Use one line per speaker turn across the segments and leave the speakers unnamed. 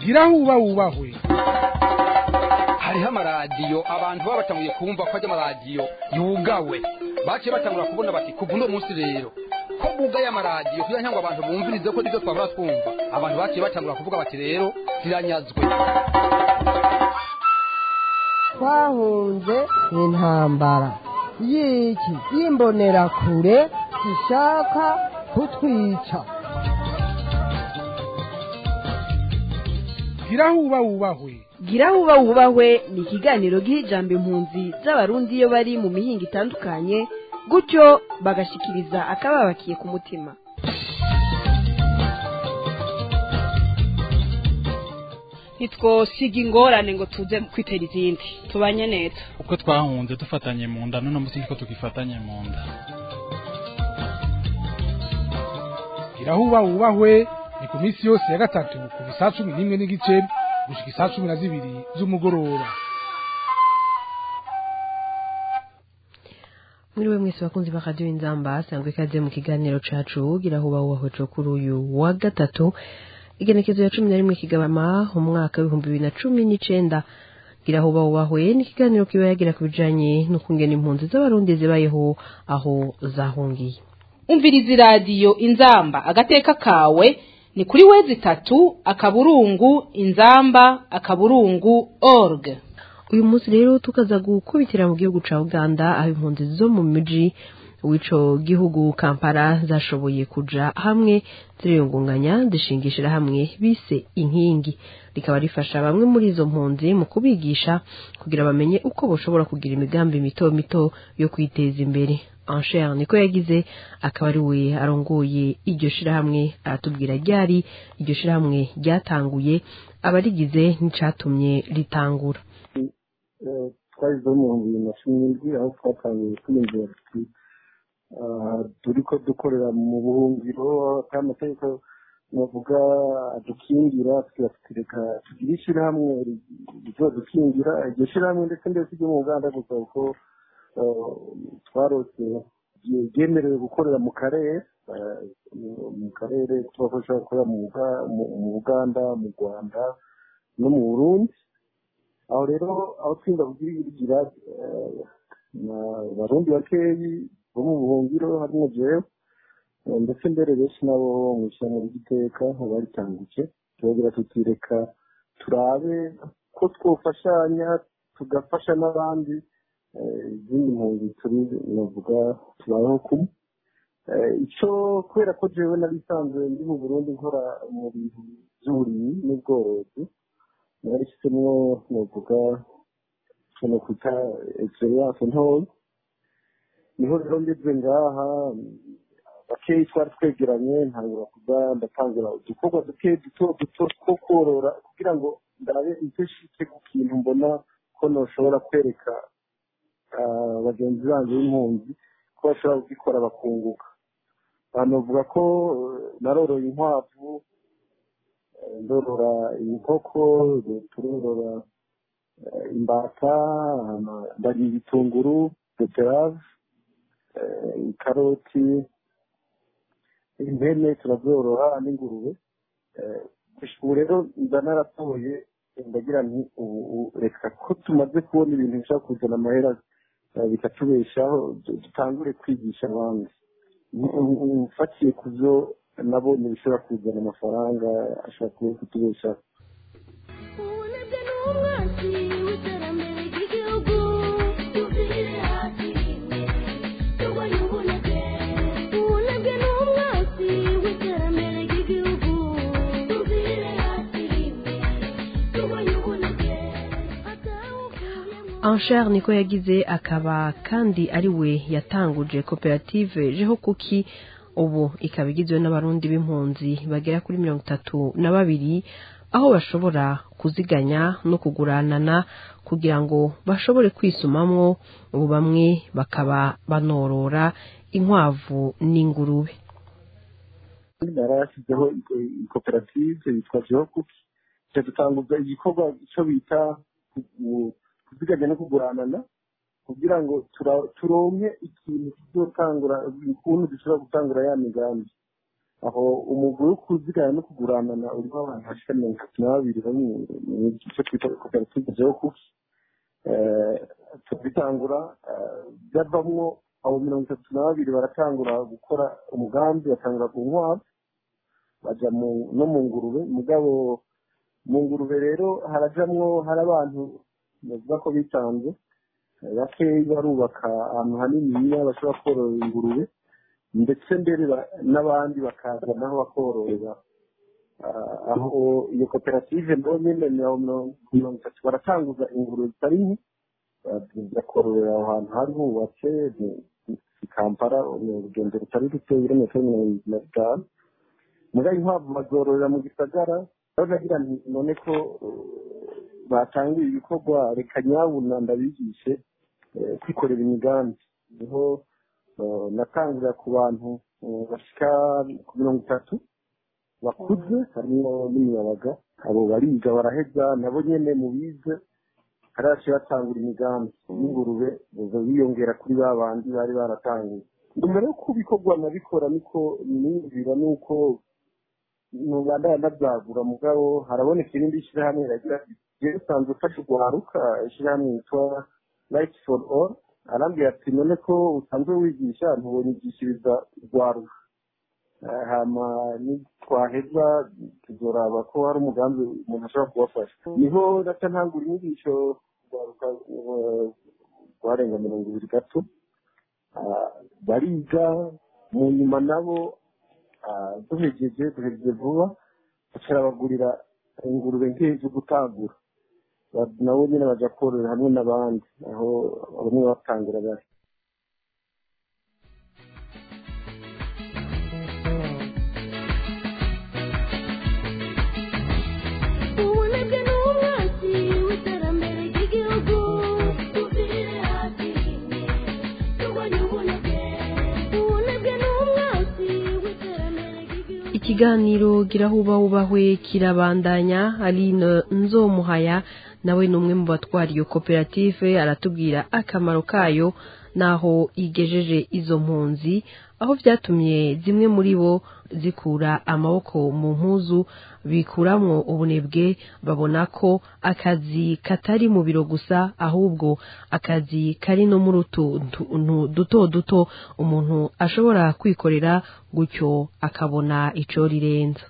gira huba wubahwe
hariho amaradiyo abantu baba batanguye kumva ko ajya amaradiyo yugawe baciye batangura kubona bati kuva uno munsi rero ko bugaye amaradiyo kugira ngo abantu bumvirize ko nibyo twahora twumva abantu baciye batangura kuvuga bati rero ziranyazwe
twahunze intambara y'iki y'imbonerakure zishaka kutwica
gira huba wubahwe
gira huba wubahwe ni ikiganiro giha ijambo impunzi z'abarundi iyo bari mu mihinga itandukanye gutyo bagashikiriza akababakiye ku mutima
ntitwosiga ingorane ngo tuze kwitera izindi tubanye neza
uko twahunze dufatanye mu nda none munsi ko tugifatanye mu nda
gira huba wubahwe ni ku minsi yose ya gatatu kuva isaa cumi n'imwe n'igice gushika isaa cumi na zibiri z'umugoroba
mwiriwe mwese bakunzi ba radiyo inzamba sangwe ikaze mu kiganiro cacu gira huba wubahwe co kuri uyu wa gatatu igenekezo ya cumi na rimwe kigabama umwaka w'ibihumbi bibiri na cumi n'icenda gira huba wubahwe ni ikiganiro kiba yagira ku bijanye n'ukungena impunzi z'abarundi zibayeho aho zahungiye
umviriza iradiyo inzamba agateka kawe ni kuri wezi itatu akaburungu inzamba akaburungu org
uyu munsi rero tukaza gukubitira mu gihugu ca uganda aho impunzi zo mu miji w'ico gihugu kampala zashoboye kuja hamwe ziriyungunganya zishingishira hamwe bise inkingi rikaba rifasha bamwe muri izo mpunzi mu kubigisha kugira bamenye uko boshobora kugira imigambi mito mito yo kwiteza imbere Ancher niko yagize akaba ari we arongoye iryo shirahamwe aratubwira ryari iryo shirahamwe ryatanguye abarigize n'icatumye ritangura
twashyizeho mu bihumbi bibiri na cumi n'indwi aho twatangiye twiyumvira tuti turi ko dukorera mu buhungiro kandi amategeko navuga adukingira tugatereka tugire ishyirahamwe rizodukingira iryo shyirahamwe ndetse ndetse ryo mu uganda gusa kuko twarose ryemerewe gukorera mu karere mu karere tubafasha gukorera mu buganda mu rwanda no mu burundi aho rero aho twinda kugira abarundi bakeyi bo mu buhungiro harimo jewe ndetse mbere benshi nabo mu ishyamba ry'iteka baritanguje turagira tutireka turabe ko twofashanya tugafasha n'abandi izindi mpunzi turi navuga tubayeho kumwe icyo kubera ko jewe nabisanzwe ndi mu burundi nkora mu bintu by'uburimyi n'ubworozi narishyizemo navuga no kwita experience ntoya niho rero ngeze ngaha bakeyi twari twegeranye ntangura kuba ndatangira udukorwa duke duto duto two korora kugira ngo ndabe icyo shitse ku kintu mbona ko noshobora kwereka bagenzi banjye b'impunzi ko bashobora kugikora bakunguka abantu bavuga ko naroroye inkwavu ndorora inkoko turorora imbata ndari ibitunguru beterave karoti impene turazorora n'ingurube ubu rero mba naratoye ndagira nti ubu reka ko tumaze kubona ibintu bishobora kuzana amahera bikatubeshaho dutangure kwigisha abandi mfatiye ku byo nabonye bishobora kuzana amafaranga ashobora kuba kutubeshaho
Ancher niko yagize akaba kandi ari we yatanguje koperative jeho kuki ubu ikaba igizwe n'abarundi b'impunzi bagera kuri mirongo itatu na babiri aho bashobora kuziganya no kuguranana kugira ngo bashobore kwisumamwo ubu bamwe bakaba banorora inkwavu n'ingurube
narashyizeho koperative yitwa jeho kuki dutanguza igikorwa cyo bita kuziganya no kuguranana kugira ngo turonke ikintu kizotangura ukuntu dushobora gutangura ya migambi aho umugwi wo kuzigana no kuguranana urimo abantu bashika mirongo itatu na babiri bari mu gice twita koperative jeokuki tubitangura byavamwo abo mirongo itatu na babiri baratangura gukora umugambi batangura ku nkwavu baja no mu ngurube mugabo mu ngurube rero harajamwo hari abantu bavuga ko bitanze bakeyi barubaka ahantu haniniya bashobora korora ingurube ndetse mbere n'abandi bakaza naho bakororera aho iyo koperative nayo nyine mirongo itatu baratanguza ingurube zitari nke bakororera aho hantu hari hubatse i kampala urugendo rutari ruto ibirometero mirongo irindwi na bitanu mugabo inkwavu bazororera mu gisagara aho nagira nti none ko batangiye ibikorwa reka nyabuna ndabigishe kwikorera imigambi niho natangurira ku bantu bashika ku mirongo itatu bakuze harimo n'imiyabaga abo bariga baraheza nabo nyene mu bize haraciye batangura imigambi y'ingurube biyongera kuri ba bandi bari baratanguye mbere yo kubikorwa nabikora niko niyumvira nuko mubandaya nabyagura mugabo haraboneka irindi shyirahamwe ragira jewe usanzwe ufashe urwaruka ishyirahamwe yitwa light for all arambwira ati none ko usanzwe wigisha ntubonyigishiriza urwaruka hama nitwaheza tuzoraba ko hari umugambi umuntu ashobora kubafasha niho naca ntangura inyigisho urwaruka rwarenga mirongo ibiri gato bariga mu nyuma nabo duhejeje duhejeje vuba bacarabagurira ingurube nk'iyi zo gutangura nabo nyine baja korora hamwe n'abandi aho bamwe batangura bari
ubunebwe ni umwanzi w'iterambere ry'igihugu tubwire hasi rimwe turwanye ubunebwe ubunebwe ni umwanzi w'iterambere ry'igihugu
ikiganiro girahuba wubahwe kirabandanya aline nzomuhaya nawe ni umwe mu batwara iyo koperative aratubwira akamaro kayo n'aho igejeje izo mpunzi aho byatumye zimwe muri bo zikura amaboko mu mpuzu bikuramwo ubunebwe babona ko akazi katari mu biro gusa ahubwo akazi kari no muri utuntu duto duto umuntu ashobora kwikorera gutyo akabona ico rirenza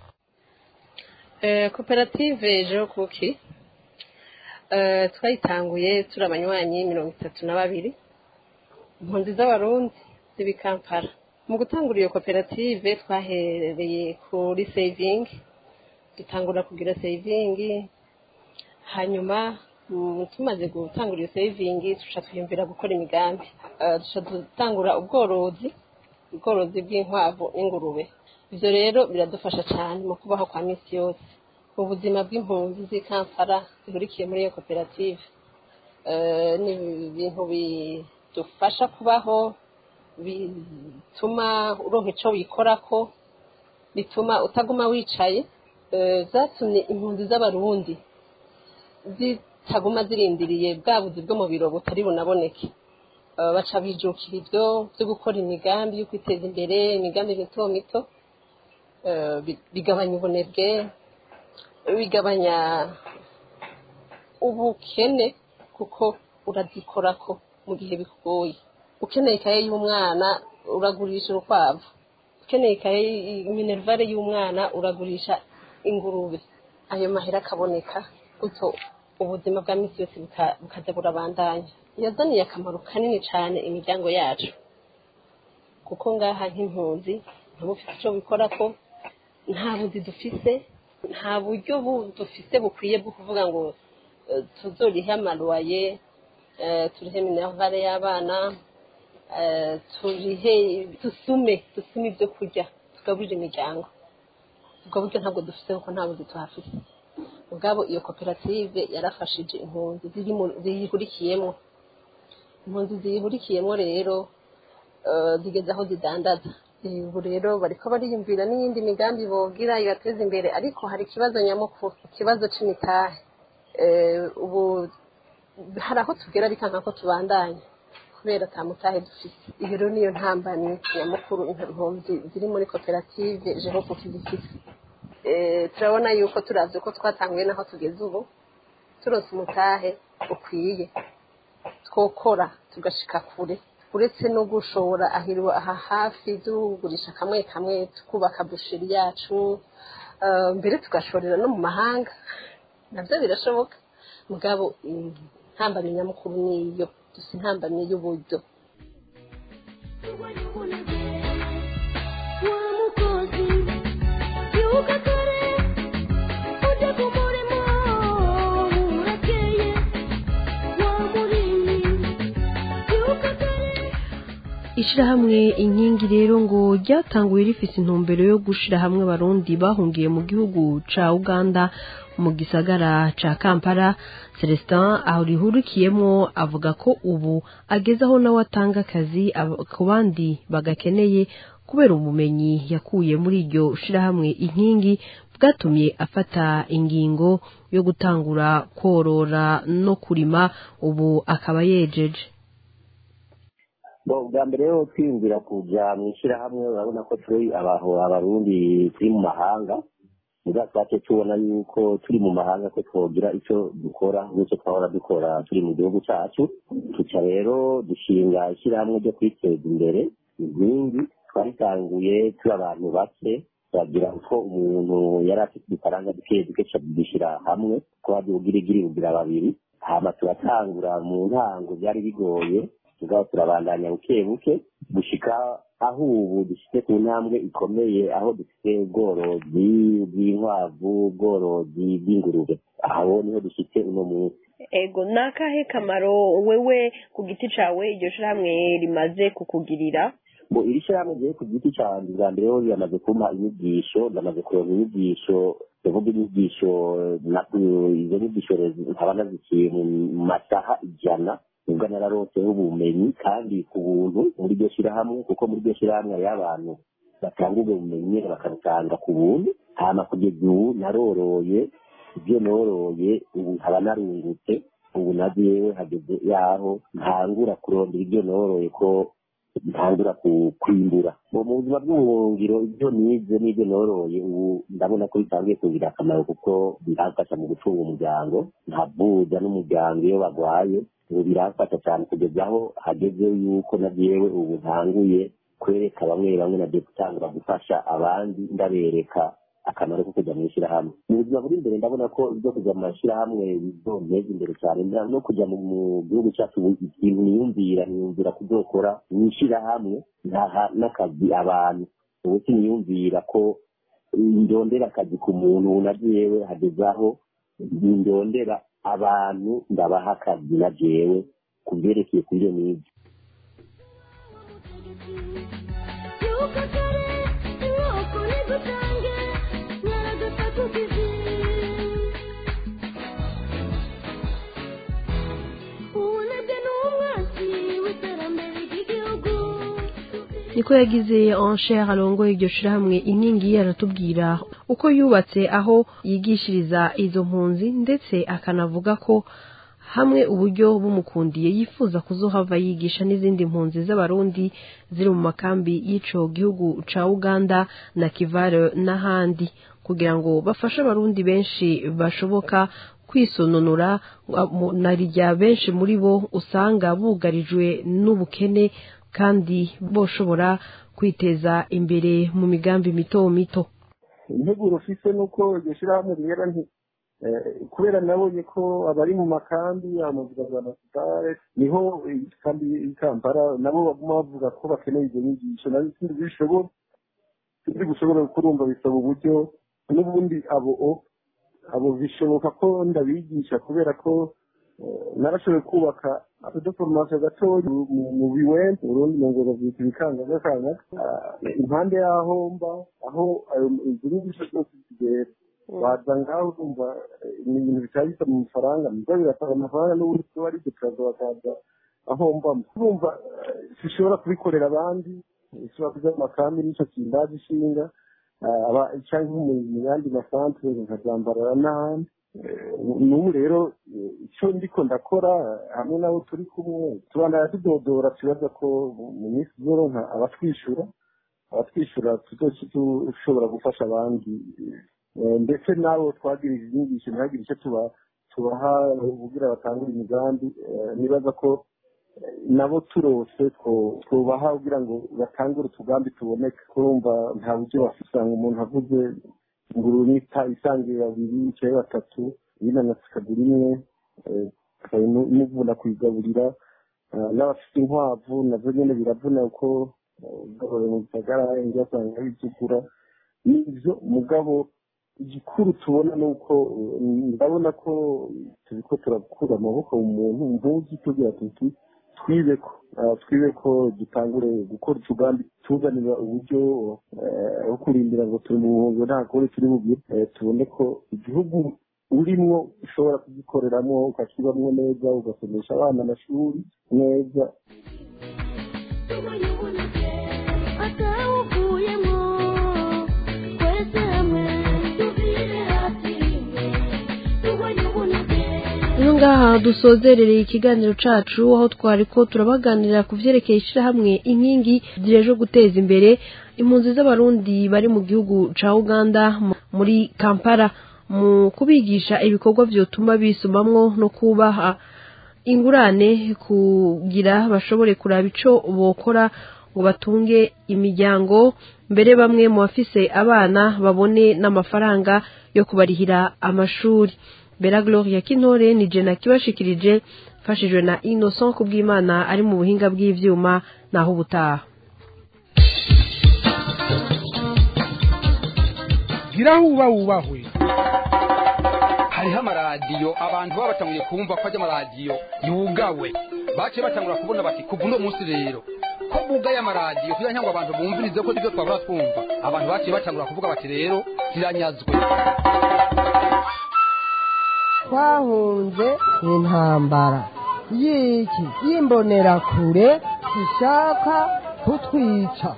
koperative ejo kuki twayitanguye turi abanywanyi mirongo itatu na babiri impunzi z'abarundi z'ibikampara mu gutangura iyo koperative twahereye kuri sevingi dutangura kugira sevingi hanyuma mm, tumaze gutangura iyo sevingi tuca twiyumvira gukora imigambi Eh, duca dutangura ubworozi ubworozi bw'inkwavu n'ingurube ibyo rero biradufasha cyane mu kubaho kwa minsi yose mu buzima bw'impunzi z'i kampala zihurikiye muri iyo koperative Eh, ni ibintu bidufasha kubaho bituma uronka icyo wikorako bituma utaguma wicaye Eh, zatumye impunzi z'abarundi zitaguma zirindiriye bwa buzi bwo mu biro butari bunaboneke Eh, baca bijukira ibyo byo gukora imigambi yo kwiteza imbere imigambi mito mito Eh, bi- bigabanya ubunebwe bigabanya ubukene kuko urazikorako mu gihe bikugoye ukeneye ikaye y'umwana uragurisha urukwavu ukeneye ikaye minerivare y'umwana uragurisha ingurube ayo mahera akaboneka gutyo ubuzima bwa minsi yose buka- bukaza burabandanya yazaniye akamaro kanini cyane imiryango yacu kuko ngaha nk'impunzi ntuba ufite icyo bikora ko nta buzi dufise nta buryo bu- dufise bukwiye bwo kuvuga ngo eh, tuzorihe amaruwaye eh, turihe minerivare y'abana eh, turihe dusume dusume ibyo kurya tugaburire imiryango ubwo buryo ntabwo dufite kuko nta buzi tuhafite ubwabo iyo koperative yarafashije impunzi ziri mu- ziyihurikiyemo impunzi ziyihurikiyemo rero eh, zigeze aho zidandaza ubu rero bariko bariyumvira n'iyindi migambi bogira ibateza imbere ariko hari ikibazo nyamukuru ikibazo c'imitahe Eh, ubu hari aho tugera bikanka ko tubandanya kubera atamutahe dufite iyo rero niyo ntambamye nyamukuru impunzi ziri muri koperative jehopu kizifite turabona yuko turavye ko twatanguye naho tugeze ubu turonse umutahe ukwiye twokora tugashika kure uretse no gushora ahirwa aha hafi tugurisha kamwe kamwe tukubaka busheri yacu eh, mbere tugashorera no mu mahanga navyo birashoboka mugabo intambamye nyamukuru niyo dusa intambamye y'uburyo
ishirahamwe inkingi rero ngo ryatanguye rifise intumbero yo gushira hamwe abarundi bahungiye mu gihugu ca uganda mu gisagara ca kampala celestin aho rihurikiyemwo avuga ko ubu ageze aho nawe atanga akazi aba- ku bandi bagakeneye kubera ubumenyi yakuye muri iryo shirahamwe inkingi bwatumye afata ingingo yo gutangura korora no kurima ubu akaba yejeje
Bo, bwa mbere rero twiyumvira kuja mu ishyirahamwe urabona ko turi abaho abarundi turi mu mahanga muga twace tubona yuko turi mu mahanga ko twogira icyo dukora n'icyo twahora dukora turi mu gihugu cyacu tuca rero dushinga ishyirahamwe ryo kwiteza imbere inkingi twaritanguye turi abantu bake turagira ko umuntu yari afite udufaranga duke duke dushyira hamwe ko hari ubugirigiri bugira babiri hama turatangura mu ntango byari bigoye tugaba turabandanya buke buke gushika aho ubu dufite ku ntambwe ikomeye aho dufite ubworozi bw'inkwavu ubworozi bw'ingurube aho niho dufite uno munsi
ego ni akahe kamaro wewe ku giti cawe iryo shirahamwe rimaze kukugirira
ngo iri shyirahamwe ryewe ku giti cyanjye bwa mbere ho riramaze kumpa inyigisho ndamaze kuronka inyigisho ndavuga inyigisho na- izo nyigisho rezi- nkaba nazikiye mu masaha ijana nibwo nararonseho ubumenyi kandi ku buntu muri iryo shyirahamwe kuko muri iryo shyirahamwe hariho abantu batanga ubwo bumenyi bakabutanga ku buntu hama kugeza ubu naroroye ibyo noroye ubu nkaba narungutse ubu na jewe hageze yaho ntangura kurondera ibyo noroye ko ntangura ku- kwimbura ngo mu buzima bw'ubuhungiro ibyo nize n'ibyo noroye ubu ndabona ko bitangiye kugira akamaro kuko biramfasha mu gucunga umuryango nkavuza n'umuryango iyo bagwaye ubu biramfasha cyane kugeza aho hageze yuko na jewe ubu ntanguye kwereka bamwe bamwe nagiye gutangura gufasha abandi ndabereka akamaro ko kujya mu ishyirahamwe mu buzima buri imbere ndabona ko ibyo kujya mu mashyirahamwe bizonteza imbere cyane nda- no kujya mu mu gihugu cyacu ubu ikintu niyumvira niyumvira kuzokora mu ishyirahamwe ntaha n'akazi abantu ubu siniyumvira ko ndondera akazi ku muntu ubu na jewe hageze aho ndondera abantu ndabaha akazi na jewe ku byerekeye kuri iyo nize
niko yagize encher arongoye iryo shirahamwe inkingi aratubwira uko yubatse aho yigishiriza izo mpunzi ndetse akanavuga ko hamwe uburyo bumukundiye yifuza kuzohava yigisha n'izindi mpunzi z'abarundi ziri mu makambi y'ico gihugu ca uganda na kivare n'ahandi kugira ngo bafashe abarundi benshi bashoboka kwisononora mu- na rya benshi muri bo usanga bugarijwe n'ubukene kandi boshobora kwiteza imbere mu migambi mito mito
integuro ufise nuko iryo shyirahamwe rihera nti eh, kubera nabonye ko abari mu makambi amavuga za nasitare niho kandi i kampala nabo baguma bavuga ko bakeneye izo nyigisho nazo sindi bishobora sindi gushobora kurumva bisaba uburyo n'ubundi abo o- abo bishoboka ko ndabigisha kubera ko eh, narashoboye kubaka akadoforomasiyo gatoya mu- mu biwente urundi ngo bavyita ibikangagakanga impande y'aho mba aho ayo izo nyigisho zose zigera waza ngaho urumva eh, ni ibintu bitaba bisaba amafaranga nibwo birasaba amafaranga n'ubundi tuba ari ibyo turaza bakaza aho mbamo urumva eh, sishobora kubikorera abandi ishobora kuja mu makambi n'ico kindazi ishinga ah, aba- canke mu mu yandi masantere nkazambarara n'ahandi n'ubu rero icyo ndiko ndakora hamwe nabo turi kumwe tubandana tudodora tubaza ko mu minsi izoronka abatwishyura abatwishyura tuzoca dushobora gufasha abandi ndetse nabo twagirije inyigisho ntihagire icyo tuba tubaha kugira batangure imigambi nibaza ko nabo turose twubaha kugira ngo batangure utugambi tuboneke kurumva nta buryo bafite usanga umuntu avuze ingurube isangiye babiri icyayi batatu yinanatse ikagura imwe imuvuna kuyigaburira n'abafite inkwavu nazo nyine biravuna kuko ugaburira mu gisagara inzu asanga bizugura nibyo mugabo igikuru tubona ni uko ndabona ko turiko turakura amaboko mu muntu ntuzi tugira tuti twibe ko twibe ko dutangure gukora utugambi tuzanira uburyo aho kurindira ngo turi mu buhunzi nta kore turi bugire tubone ko igihugu urimwo ushobora kugikoreramo ukakibamwo neza ugasomesha abana amashuri neza
ino ngaha dusozerereye ikiganiro cacu aho twari ko turabaganirira ku vyerekeye ishirahamwe inkingi zirejo guteza imbere impunzi z'abarundi bari mu gihugu ca uganda muri kampala mu kubigisha ibikorwa vyotuma bisumamwo no kubaha ingurane kugira bashobore kuraba ico bokora ngo batunge imiryango mbere bamwe mu bafise abana babone n'amafaranga yo kubarihira amashuri bera gloria kintore ni jena kibashikirije mfashijwe na innocent kubw'imana ari mu buhinga bw'ivyuma naho ubutaha
giraho uba wubahwe
hariho amaradiyo abantu baba batanguye kumva ko ajya amaradiyo yugawe baciye batangura kubona bati kuva uno munsi rero ko bugaye amaradiyo kugira ngo abantu bumvirize ko nibyo twabura twumva abantu baciye batangura kuvuga bati rero ziranyazwe
twahunze intambara y'iki y'imbonerakure zishaka kutwica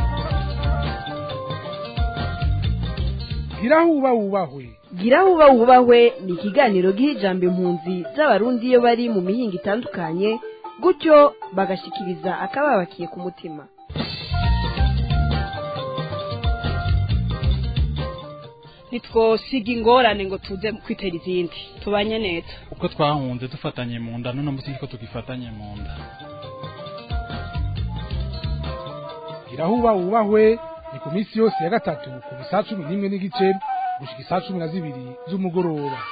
giraho uba wubahwe
gira uba wubahwe ni ikiganiro giha ijambo impunzi z'abarundi iyo bari mu mihinga itandukanye gutyo bagashikiriza akababakiye ku mutima
ntitwosiga ingorane ngo tuze kwitera izindi tubanye neza
uko twahunze dufatanye mu nda none munsi ko tugifatanye mu nda
giraho uba wubahwe ni ku minsi yose ya gatatu ku saa cumi n'imwe n'igice gushika isaa cumi na zibiri z'umugoroba